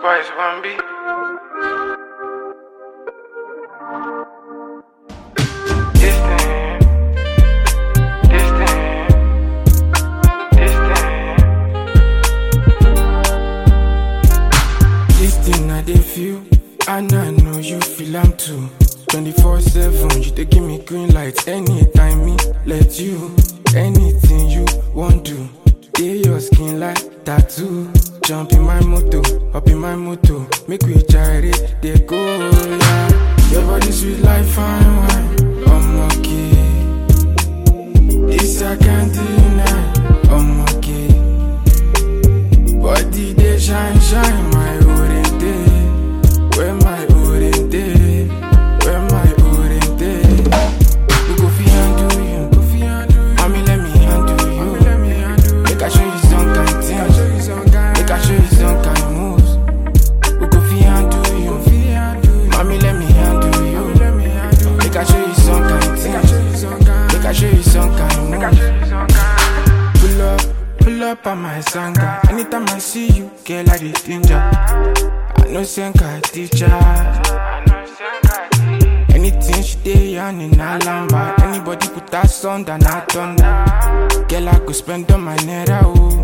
Spice One B. Distant, distant, distant. This thing I dey feel, and I know you feel am too. 24 7, you dey give me green light anytime me let you. Anything you want do, dey your skin like tattoo. Jump in my moto, up in my moto, make we try it, dey go yeah. Your body sweet like fine wine, I'm okay. This I can't deny, I'm okay. Body they shine, shine, my orange day. Where my orange day? Where my orange day? We go fi handle you, go fi handle you. Mommy, let me handle you. Let me handle you. Make I show you some kind things. Make I show you some kind moves. We go fi handle you. Mommy, let me handle you. Make I show you some kind things. Make I show you some kind moves. Pull up, pull up on my sanga. Anytime I see you, girl, I dey danger. I know Senka teacher. Anything she dey on in a lamba. Anybody put that sound and I thunder. Girl, I could spend on my naira, oh.